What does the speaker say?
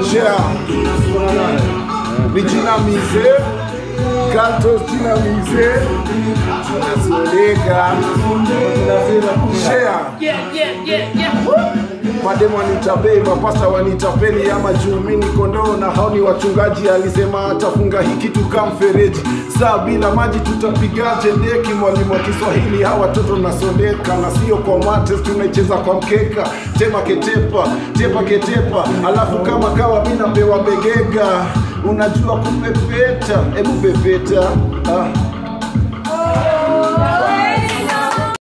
share vijinamize Galtos jinamize nasodeka share Yeah, yeah, yeah, yeah. mademu wanitapei mapasta wanitapeli ama juu mi ni kondoo na hao ni wachungaji alisema atafunga hiki tuka mfereji saa bila maji tutapigaje deki mwalimu wa kiswahili hawa watoto nasondeka na sio kwa mates tunaicheza kwa mkeka tema ketepa tepa ketepa alafu kama kawa mi napewa begega unajua kupepeta hebu pepeta ah.